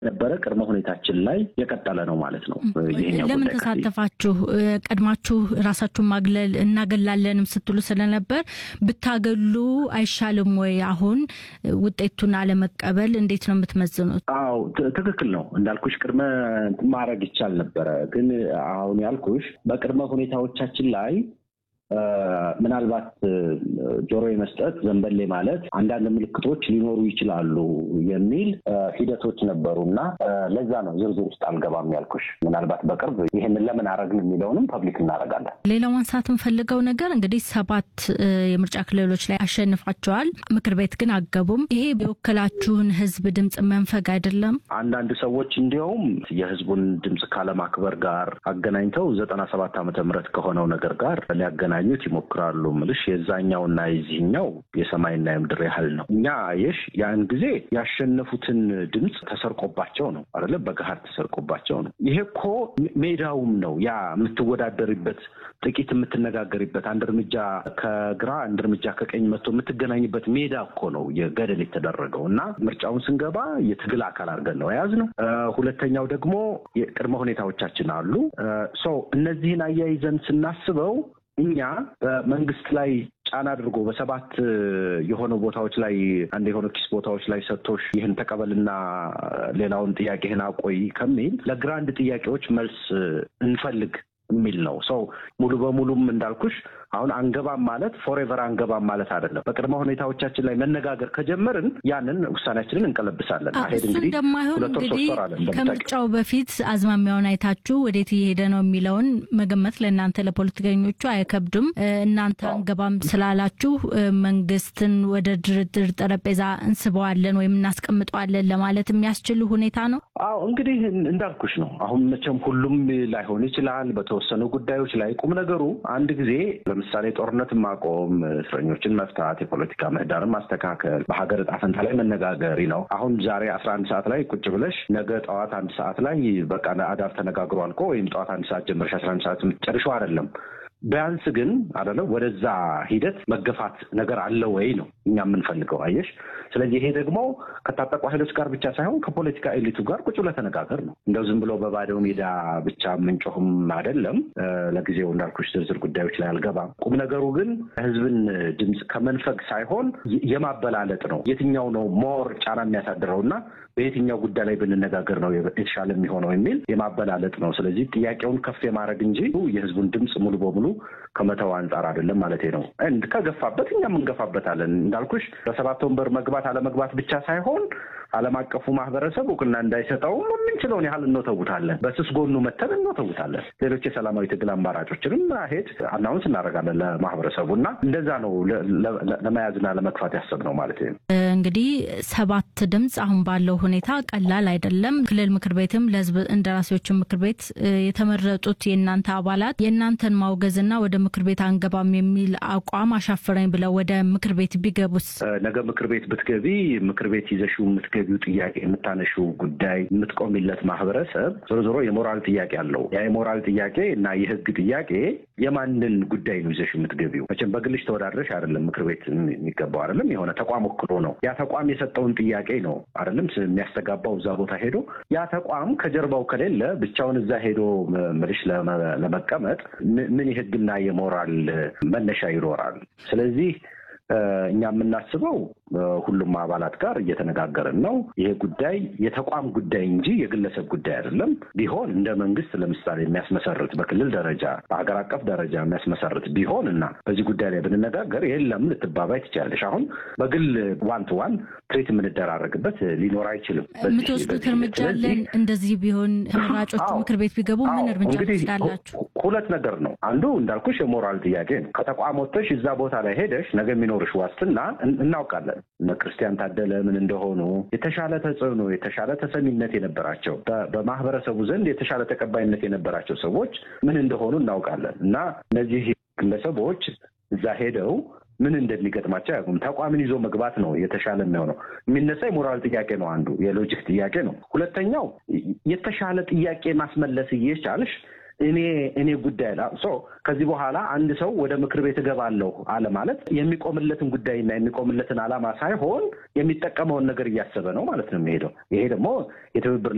ነበረ ቅድመ ሁኔታችን ላይ የቀጠለ ነው ማለት ነው። ይሄኛው ለምን ጉዳይ ተሳተፋችሁ? ቀድማችሁ ራሳችሁን ማግለል እናገላለንም ስትሉ ስለነበር ብታገሉ አይሻልም ወይ? አሁን ውጤቱን አለመቀበል እንዴት ነው የምትመዝኑት? አዎ ት- ትክክል ነው እንዳልኩሽ ቅድመ ማድረግ ይቻል ነበረ። ግን አሁን ያልኩሽ በቅድመ ሁኔታዎቻችን ላይ አ፣ ምናልባት እ፣ ጆሮ የመስጠት ዘንበሌ ማለት አንዳንድ ምልክቶች ሊኖሩ ይችላሉ የሚል አ፣ ሂደቶች ነበሩ እና አ፣ ለዛ ነው ዝርዝር ውስጥ አልገባም ያልኩሽ። ምናልባት በቅርብ ይህንን ለምን አረግን የሚለውንም ፐብሊክ እናደርጋለን። ሌላው ማንሳት የምፈልገው ነገር እንግዲህ ሰባት እ፣ የምርጫ ክልሎች ላይ አሸንፋቸዋል። ምክር ቤት ግን አገቡም። ይሄ የወከላችሁን ህዝብ ድምፅ መንፈግ አይደለም? አንዳንድ ሰዎች እንዲያውም የህዝቡን ድምፅ ካለማክበር ጋር አገናኝተው ዘጠና ሰባት ዓመተ ምህረት ከሆነው ነገር ጋር ሊያገናኙት ይሞክራሉ። ምልሽ የዛኛውና የዚህኛው የሰማይና የምድር ያህል ነው። እኛ የሽ ያን ጊዜ ያሸነፉትን ድምፅ ተሰርቆባቸው ነው አይደለ? በገሃድ ተሰርቆባቸው ነው። ይሄ እኮ ሜዳውም ነው ያ የምትወዳደሪበት ጥቂት የምትነጋገሪበት አንድ እርምጃ ከግራ አንድ እርምጃ ከቀኝ መጥቶ የምትገናኝበት ሜዳ እኮ ነው የገደል የተደረገው እና ምርጫውን ስንገባ የትግል አካል አድርገን ነው የያዝነው። እ፣ ሁለተኛው ደግሞ የቅድመ ሁኔታዎቻችን አሉ። ሰው እነዚህን አያይዘን ስናስበው እኛ በመንግስት ላይ ጫና አድርጎ በሰባት እ፣ የሆኑ ቦታዎች ላይ አንድ የሆኑ ኪስ ቦታዎች ላይ ሰጥቶሽ ይህን ተቀበልና ሌላውን ጥያቄህን አቆይ ከሚል ለግራንድ ጥያቄዎች መልስ እ፣ እንፈልግ የሚል ነው። ሰው ሙሉ በሙሉም እንዳልኩሽ አሁን አንገባም ማለት ፎሬቨር አንገባም ማለት አይደለም። በቅድመ ሁኔታዎቻችን ላይ መነጋገር ከጀመርን ያንን ውሳኔያችንን እንቀለብሳለን። አዎ፣ አሄድ እሱ እንግዲህ እንደማይሆን ሁለት ወር እንግዲህ ሶስት ወር አለ እንደምታውቂው። ከምርጫው በፊት አዝማሚያውን አይታችሁ ወዴት እየሄደ ነው የሚለውን መገመት ለእናንተ ለፖለቲከኞቹ አይከብድም። እ፣ እናንተ አንገባም ስላላችሁ እ፣ መንግስትን ወደ ድርድር ጠረጴዛ እንስበዋለን ወይም እናስቀምጠዋለን ለማለት የሚያስችል ሁኔታ ነው። አዎ እንግዲህ እንዳልኩሽ ነው። አሁን መቼም ሁሉም ላይሆን ይችላል። በተወሰኑ ጉዳዮች ላይ ቁም ነገሩ አንድ ጊዜ ለምሳሌ ጦርነትን ማቆም፣ እስረኞችን መፍታት፣ የፖለቲካ ምህዳርን ማስተካከል፣ በሀገር እጣ ፈንታ ላይ መነጋገር ነው። አሁን ዛሬ አስራ አንድ ሰዓት ላይ ቁጭ ብለሽ ነገ ጠዋት አንድ ሰዓት ላይ በቃ አዳር ተነጋግሮ አልቆ ወይም ጠዋት አንድ ሰዓት ጀምረሽ አስራ አንድ ሰዓት የምትጨርሺው አይደለም። ቢያንስ ግን አይደለም ወደዛ ሂደት መገፋት ነገር አለ ወይ ነው እኛ የምንፈልገው። አየሽ። ስለዚህ ይሄ ደግሞ ከታጠቁ ኃይሎች ጋር ብቻ ሳይሆን ከፖለቲካ ኤሊቱ ጋር ቁጭ ብለህ ተነጋገር ነው። እንደው ዝም ብሎ በባዶ ሜዳ ብቻ የምንጮህም አይደለም። እ፣ ለጊዜው እንዳልኩሽ ዝርዝር ጉዳዮች ላይ አልገባም። ቁም ነገሩ ግን ህዝብን ድምፅ ከመንፈግ ሳይሆን የ- የማበላለጥ ነው። የትኛው ነው ሞር ጫና የሚያሳድረው እና በየትኛው ጉዳይ ላይ ብንነጋገር ነው የተሻለ የሚሆነው የሚል የማበላለጥ ነው። ስለዚህ ጥያቄውን ከፍ የማድረግ እንጂ የህዝቡን ድምፅ ሙሉ በሙሉ ከመተው አንጻር አይደለም ማለት ነው። እንድ ከገፋበት እኛም እንገፋበታለን። እንዳልኩሽ በሰባት ወንበር መግባት አለመግባት ብቻ ሳይሆን ዓለም አቀፉ ማህበረሰብ እውቅና እንዳይሰጠውም የምንችለውን ያህል እንወተውታለን። በስስ ጎኑ መተን እንወተውታለን። ሌሎች የሰላማዊ ትግል አማራጮችንም ሄድ አናውንስ እናደርጋለን ለማህበረሰቡ እና እንደዛ ነው ለ- ለ- ለመያዝና ለመግፋት ያሰብነው ማለት ነው። እንግዲህ ሰባት ድምፅ አሁን ባለው ሁኔታ ቀላል አይደለም። ክልል ምክር ቤትም ለህዝብ እንደራሴዎችን ምክር ቤት እ፣ የተመረጡት የእናንተ አባላት የእናንተን ማውገዝና ወደ ምክር ቤት አንገባም የሚል አቋም አሻፈረኝ ብለው ወደ ምክር ቤት ቢገቡስ? ነገ ምክር ቤት ብትገቢ ምክር ቤት ይዘሽው የምትገቢው ጥያቄ የምታነሺው ጉዳይ የምትቆሚለት ማህበረሰብ ዞሮ ዞሮ የሞራል ጥያቄ አለው። ያ የሞራል ጥያቄ እና የህግ ጥያቄ የማንን ጉዳይ ነው ይዘሽ የምትገቢው? መቼም በግልሽ ተወዳድረሽ አይደለም ምክር ቤት የሚገባው አይደለም። የሆነ ተቋም ወክሎ ነው። ያ ተቋም የሰጠውን ጥያቄ ነው አይደለም የሚያስተጋባው እዛ ቦታ ሄዶ ያ ተቋም ከጀርባው ከሌለ ብቻውን እዛ ሄዶ ምልሽ ለመ- ለመቀመጥ ምን- ምን የህግና የሞራል መነሻ ይኖራል? ስለዚህ እ፣ እኛ የምናስበው እ፣ ሁሉም አባላት ጋር እየተነጋገርን ነው። ይሄ ጉዳይ የተቋም ጉዳይ እንጂ የግለሰብ ጉዳይ አይደለም። ቢሆን እንደ መንግስት ለምሳሌ የሚያስመሰርት በክልል ደረጃ በሀገር አቀፍ ደረጃ የሚያስመሰርት ቢሆን እና በዚህ ጉዳይ ላይ ብንነጋገር የለም ልትባባይ ትችላለሽ። አሁን በግል ዋን ቱ ዋን ትሬት የምንደራረግበት ሊኖር አይችልም። በዚህ- የምትወስዱት በዚህ እርምጃ ሂደት። አለን? ስለዚህ እንደዚህ ቢሆን ተመራጮቹ አዎ። ምክር ቤት ቢገቡ ምን አዎ፣ እርምጃ እንግዲህ ትወስዳላችሁ? ሁ- ሁለት ነገር ነው። አንዱ እንዳልኩሽ የሞራል ጥያቄ ነው። ከተቋም ወጥተሽ እዛ ቦታ ላይ ሄደሽ ነገ የሚኖርሽ ዋስትና እን- እናውቃለን። እነ ክርስቲያን ታደለ ምን እንደሆኑ የተሻለ ተጽዕኖ፣ የተሻለ ተሰሚነት የነበራቸው በ- በማህበረሰቡ ዘንድ የተሻለ ተቀባይነት የነበራቸው ሰዎች ምን እንደሆኑ እናውቃለን እና እነዚህ ግለሰቦች እዛ ሄደው ምን እንደሚገጥማቸው አያውቁም። ተቋምን ይዞ መግባት ነው የተሻለ የሚሆነው። የሚነሳ የሞራል ጥያቄ ነው አንዱ፣ የሎጂክ ጥያቄ ነው። ሁለተኛው የተሻለ ጥያቄ ማስመለስ እየቻልሽ እኔ እኔ ጉዳይ ላ ሶ ከዚህ በኋላ አንድ ሰው ወደ ምክር ቤት እገባለሁ አለ ማለት የሚቆምለትን ጉዳይና የሚቆምለትን ዓላማ ሳይሆን የሚጠቀመውን ነገር እያሰበ ነው ማለት ነው የሚሄደው። ይሄ ደግሞ የትብብር